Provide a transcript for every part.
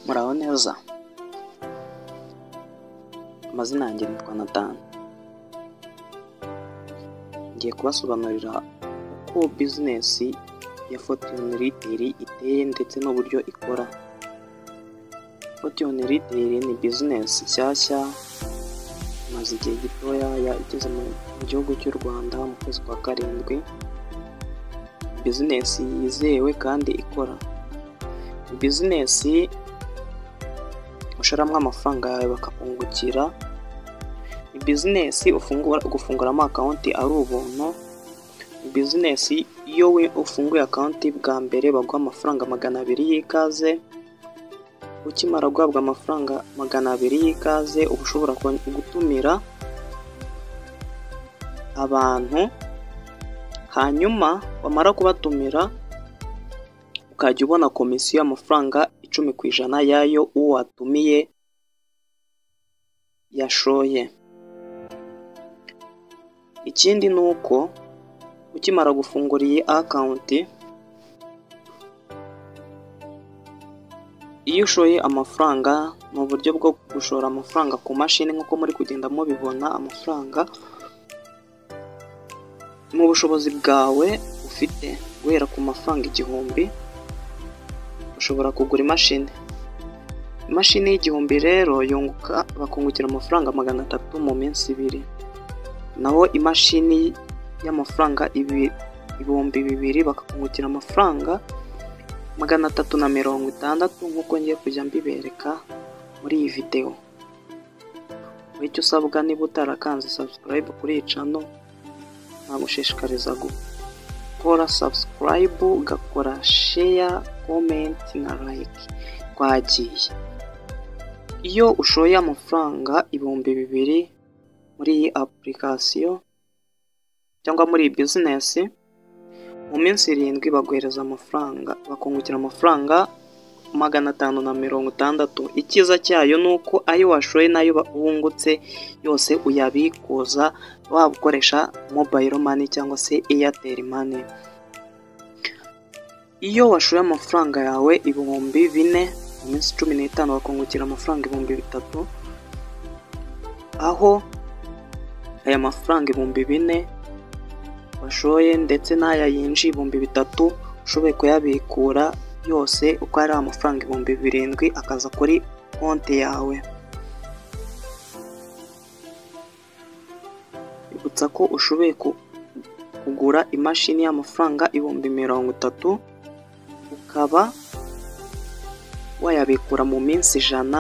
muraho neza amazina yanjye nitwa natani ngiye kubasobanurira uko bizinesi ya fotiyoni riteri iteye ndetse n'uburyo ikora fotiyoni riteri ni bizinesi nshyashya imaze igihe gitoya igeze mu gihugu cy'u rwanda mu kwezi kwa karindwi bizinesi yizewe kandi ikora bizinesi usharamo amafaranga yawe bakakungukira ni bizinesi gufunguramo akawunti ari ubuntu ni bizinesi iyo we ufunguye akawunti bwa mbere baguha amafaranga magana abiri y'ikaze ukimara guhabwa amafaranga magana abiri y'ikaze uba ushobora gutumira abantu hanyuma wamara kubatumira ukajya ubona komisiyo y'amafaranga icumi ku ijana y'ayo uwo watumiye yashoye ikindi ni uko ukimara gufungura iyi akawunti iyo ushoye amafaranga ni uburyo bwo gushora amafaranga ku mashini nk'uko muri kugenda mubibona amafaranga mu bushobozi bwawe ufite guhera ku mafaranga igihumbi ushobora kugura imashini imashini y'igihumbi rero yunguka bakungukira amafaranga magana atatu mu minsi ibiri naho imashini y'amafaranga ibihumbi bibiri bakakungukira amafaranga magana atatu na mirongo itandatu nk'uko ngiye kujya mbibereka muri iyi videwo icyo usabwa niba utarakanze sabusikarayibu kuri iyi cano nagushishikariza gukora sabusikarayibu ugakora sheya komenti na layike twagiye iyo ushoye amafaranga ibihumbi bibiri muri iyi apulikasiyo cyangwa muri iyi bizinesi mu minsi irindwi baguhereza amafaranga bakungukira amafaranga magana atanu na mirongo itandatu icyiza cyayo ni uko ayo washoye n'ayo wungutse yose uyabikuza waba ukoresha mobayiro mani cyangwa se eyateri mani iyo washoye amafaranga yawe ibihumbi bine mu minsi cumi n'itanu bakungukira amafaranga ibihumbi bitatu aho aya mafaranga ibihumbi bine washoye ndetse n'aya yinjiye ibihumbi bitatu ushoboye kuyabikura yose uko ari amafaranga ibihumbi birindwi akaza kuri konti yawe bibutsa ko ushoboye kugura imashini y'amafaranga ibihumbi mirongo itatu ukaba wayabikura mu minsi ijana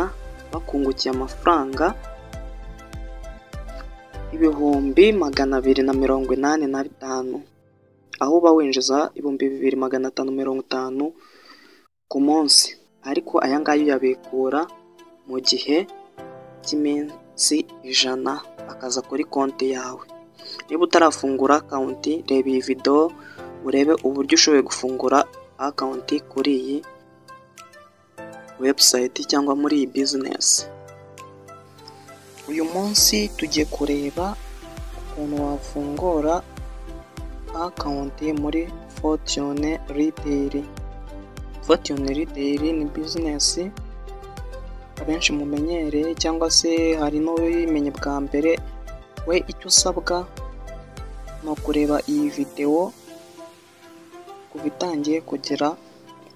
bakungukiye amafaranga ibihumbi magana abiri na mirongo inani na bitanu aho uba winjiza ibihumbi bibiri magana atanu mirongo itanu ku munsi ariko aya ngaya uyabikura mu gihe cy'iminsi ijana akaza kuri konti yawe niba utarafungura akawunti reba iyi videwo urebe uburyo ushoboye gufungura akawunti kuri iyi webusayiti cyangwa muri iyi bizinesi uyu munsi tugiye kureba ukuntu wafungura akawunti muri fotiyone riteri fotiyone riteri ni bizinesi abenshi mumenyereye cyangwa se hari n'ubimenye bwa mbere we icyo usabwa ni ukureba iyi videwo kuva itangiye kugera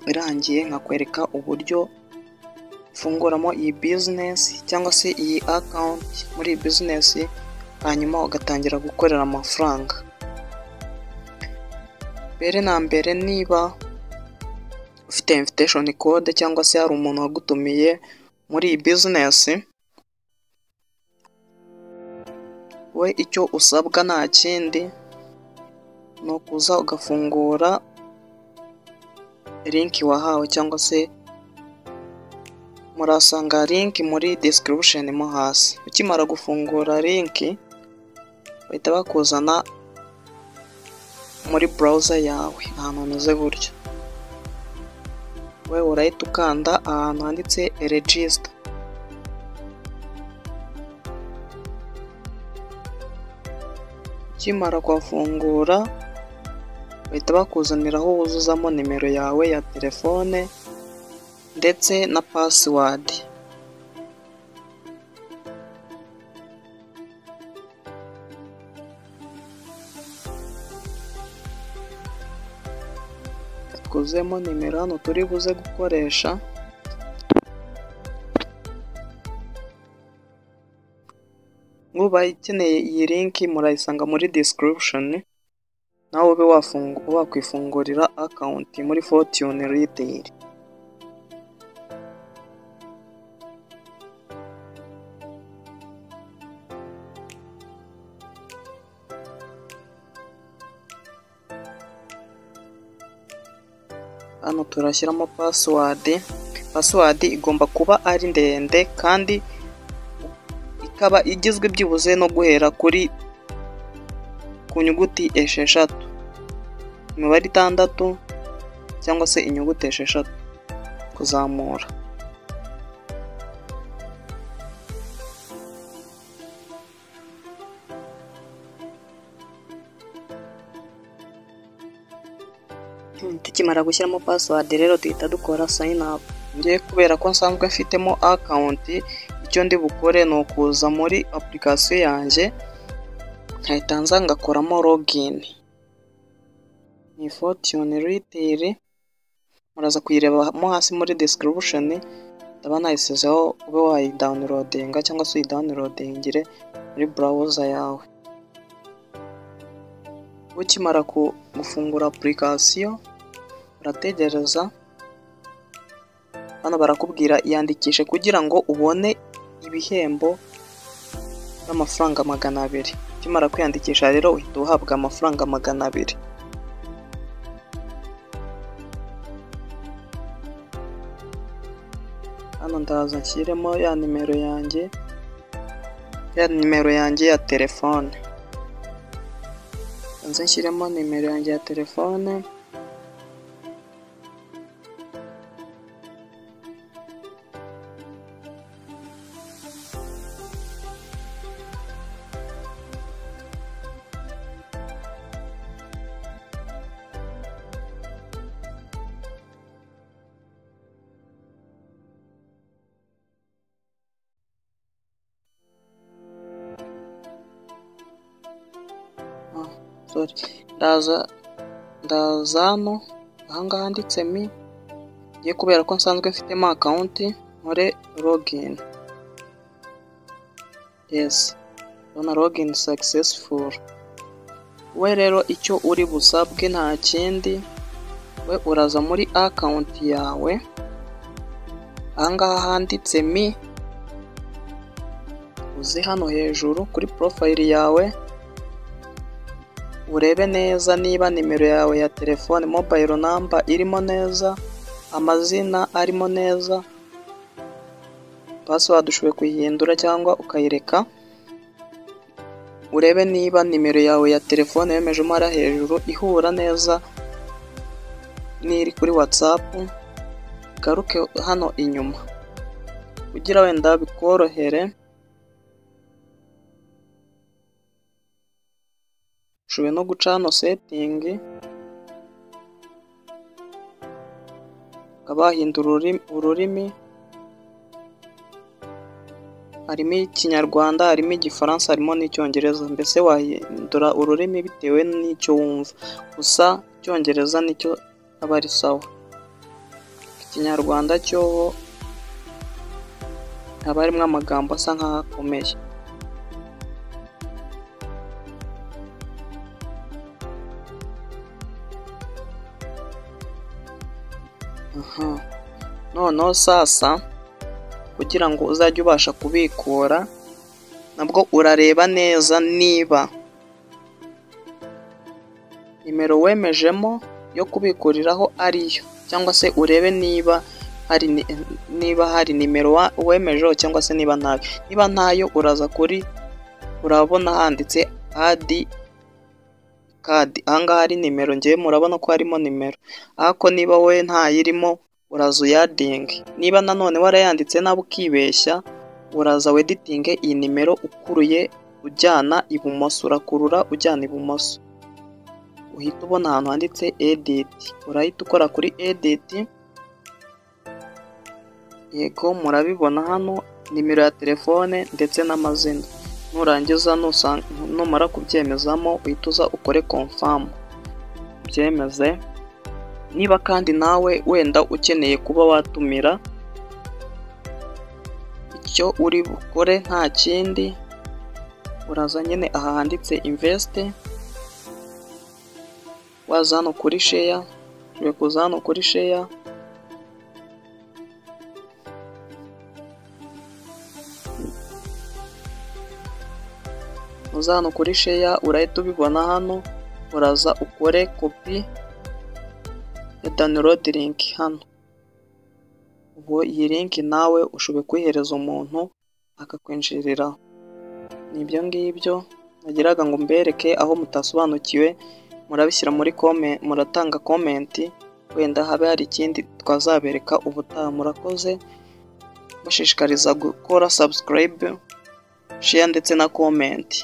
irangiye nkakwereka uburyo ufunguramo iyi bizinesi cyangwa se iyi akawunti muri iyi bizinesi hanyuma ugatangira gukorera amafaranga mbere na mbere niba ufite inviteshoni kode cyangwa se hari umuntu wagutumiye muri iyi bizinesi we icyo usabwa nta kindi ni ukuza ugafungura linki wahawe cyangwa se murasanga linki muri description mo hasi ukimara gufungura linki bahita bakuzana muri browser yawe ahantu hameze gutya we urahita ukanda ahantu handitse register ukimara kuhafungura bahita bakuzaniraho wuzuzamo nimero yawe ya telefone ndetse na pasiwadi yakozemo nimero hano turi buze gukoresha mwubaye ikeneye iyi linki murayisanga muri disikirupushoni nawe ube wafungu- wakwifungurira akawunti muri fotiyuni riteyiri hano turashyiramo pasiwadi pasiwadi igomba kuba ari ndende kandi ikaba igizwe byibuze no guhera kuri ku nyuguti esheshatu imibare itandatu cyangwa se inyuguti esheshatu kuzamura tukimara gushyiramo pasiwadi rero duhita dukora sayini apu ngewe kubera ko nsanzwe mfitemo akawunti icyo ndi bukore ni ukuza muri apurikasiyo yanjye nkahita nza ngakoramo logini ni fotiyuni riteyiri muraza kuyirebamo hasi muri desikirubushoni ndaba nayisizeho ube wayidawunirodinga cyangwa se uyidawunirodingire muri burawuza yawe ukimara ku- gufungura apurikasiyo urategereza hano barakubwira iyandikishe kugira ngo ubone ibihembo by'amafaranga magana abiri ukimara kwiyandikisha rero uhita uhabwa amafaranga magana abiri hano ndaza nshyiremo ya nimero yanjye ya nimero yanjye ya telefone nze nshyiremo nimero yanjye ya telefone Ah, sorry ndaza ndaza hano ahangaha handitse mi ngiye kubera ko nsanzwe mfitemo akawunti nkore login yes ndabona login successful we rero icyo uri busabwe nta kindi we uraza muri akawunti yawe ahangaha handitse mi uze hano hejuru kuri porofayili yawe urebe neza niba nimero yawe ya telefone mobayiro namba irimo neza amazina arimo neza pasiwadi ushoboye kuyihindura cyangwa ukayireka urebe niba nimero yawe ya telefone yemejemo ari hejuru ihura neza n'iri kuri watsapu garuke hano inyuma kugira wenda bikorohere ushoboye no guca hano setingi ukaba wahindura ururimi- ururimi harimo ikinyarwanda harimo igifaransa harimo n'icyongereza mbese wahindura ururimi bitewe n'icyo wumva gusa icyongereza nicyo aba ari sawa ikinyarwanda cyo haba harimo amagambo asa nk'aho akomeye Aha. noneho sasa kugira ngo uzajye ubasha kubikura nabwo urareba neza niba nimero wemejemo yo kubikuriraho ariyo cyangwa se urebe niba hari ni- niba hari nimero wa- wemejeho cyangwa se niba ntayo niba ntayo uraza kuri urabona handitse adi kadi ahangaha hari nimero ngewe murabona ko harimo nimero ariko niba wowe ntayirimo uraza uyadinge niba nanone warayanditse nawe ukibeshya uraza weditinge iyi nimero ukuruye ujyana ibumoso urakurura ujyana ibumoso uhita ubona ahantu handitse editi urahita ukora kuri editi yego murabibona hano nimero ya telefone ndetse n'amazina nurangiza nusanga numara kubyemezamo uhita uza ukore konfamu ubyemeze niba kandi nawe wenda ukeneye kuba watumira icyo uri bukore nta kindi uraza nyine aha handitse invest waza hano kuri sheya ushobora kuza hano kuri sheya uza hano kuri sheya urahita ubibona hano uraza ukore kopi ya download link hano ubu iyi link nawe ushoboye kuyihereza umuntu akakwinjirira ni ibyo ngibyo nagiraga ngo mbereke aho mutasobanukiwe murabishyira muri kome muratanga komenti wenda habe hari ikindi twazabereka ubutaha murakoze bashishikariza gukora subscribe share ndetse na komenti